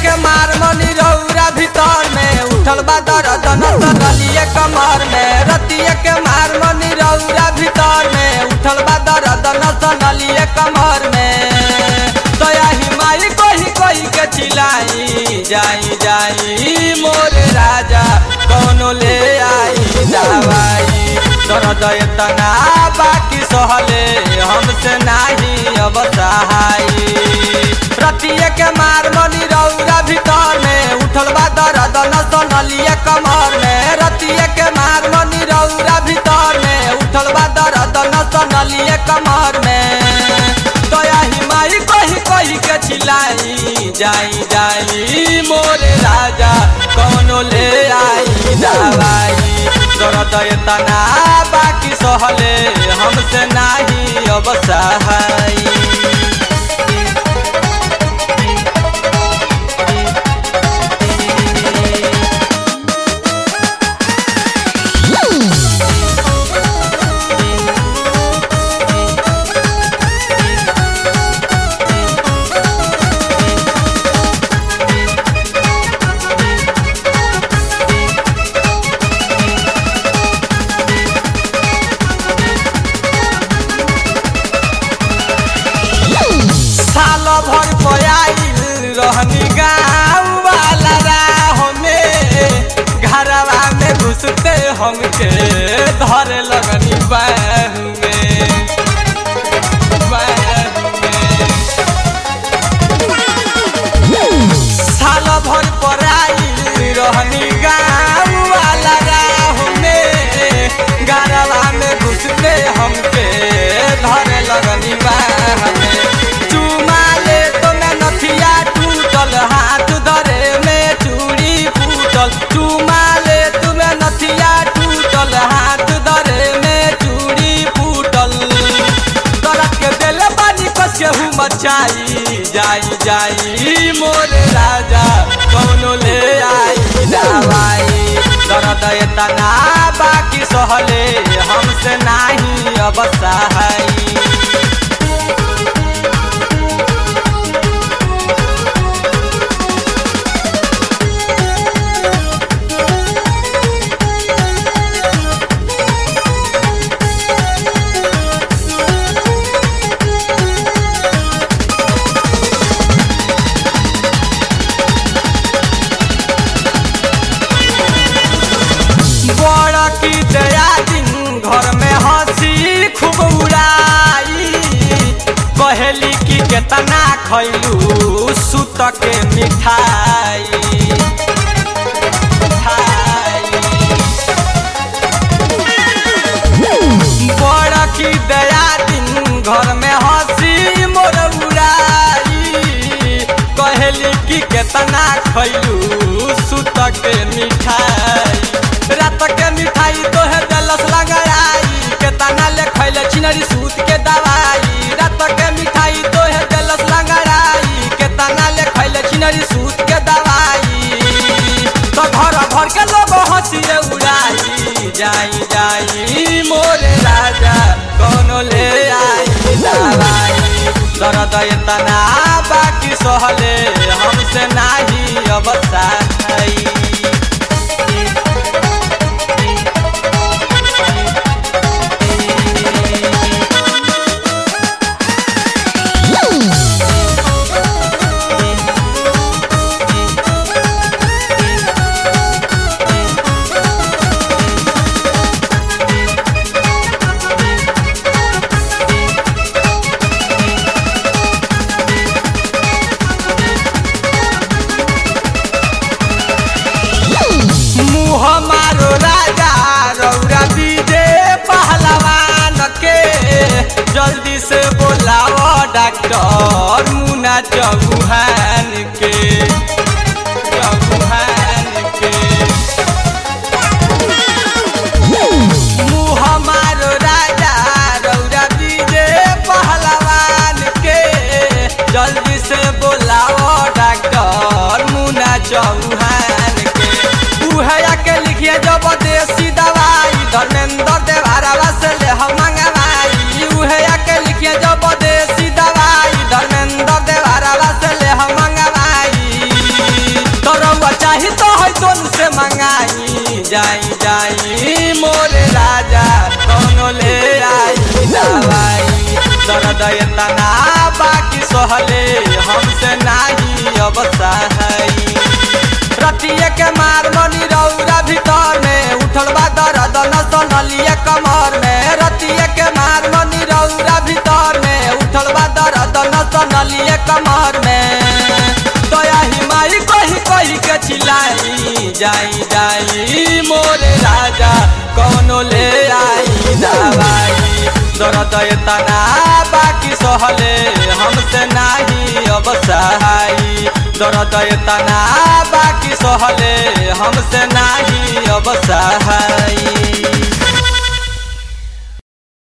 के मार मनी रौरा भीतर में उठल बा दर्द नसलिए कमर में रतिया के मार मनी रौरा भीतर में उठल बा दर्द नसलिए कमर में दया ही माई कोही कोही के चिलाई जाई जाई मोर राजा कौनो ले आई दवाई दर्द इतना बाकी सहले हमसे नाही अब सहाई रतिये के मार मनी रौरा भीतर में उठल बा दर्द नसलिए कमर में रतिये के मार मनी रौरा भीतर में उठल बा दर्द नसलिए कमर में दया ही माई कही कही के चिलाई जाई जाई मोर राजा कौनो ले आई दवाई दर्द इतना बाकी सहले हमसे नाही अब सहाई साल भर पयाइल रहनी गाँव वाला राह में घरवा में घुसते हमके धरे लगनी बाह में बाह में। साल भर पराइल रहनी गाँव वाला राह में घरवा में घुसते हमके धरे लगनी बाह में चुमा ले तो मैं नथिया टूटल हाथ धरे में चूड़ी फूटल चुमा ले तू मैं नथिया टूटल हाथ धरे में चूड़ी फूटल तरह के दिल पानी कस के हूँ मचाई जाई जाई मोर राजा कौनो ले आई दवाई दर्द इतना बाकी सहले हमसे नाही अब सहाई बड़ा की दया दिन घर में हंसी खूब उड़ाई कहेली की केतना खैलू सुत के मिठाई मिठाई। बड़ा की दया दिन घर में हंसी मोर उड़ाई कहेली की केतना खैलू सुत के मिठाई रात के मिठाई तो है दलस लगाई केतना ले खैले छिनरी सूत के दवाई रात के मिठाई तो है दलस लगाई केतना ले खैले छिनरी सूत के दवाई तो घर भर के लोग हंसिए उड़ाई जाई जाई मोर राजा कोनो ले आई दवाई दर्द इतना बाकी सहले हमसे नाही अब सहाई मुँह मारो राजा रौरा बीजे पहलवान के जल्दी से बोलाओ डॉक्टर मुना चौहान के चौहान के मुँह मारो राजा रौरा बीजे पहलवान के जल्दी से बोलाओ डॉक्टर मुना चौहान के उहया के लिखिए जब देसी दवाई धर्मेंद्र देवारा से ले हम मंगवाई उहया के लिखिए जब देसी दवाई धर्मेंद्र देवारा से ले हम मंगवाई दर्द इतना बाकी सहले हमसे नाही अब सहाई रतिये के मार मनी रौरा भीतर में उठल बा दर्द नसलिए कमर में रतिये के मार मनी रौरा भीतर में उठल बा दर्द नसलिए कमर में दया ही माई कही कही के चिल्लाई जाई जाई मोरे राजा कौनो ले आई दवाई दर्द इतना बाकी सहले हमसे नाही अब सहाई दर्द इतना बाकी सहले हमसे नाही अब सहाई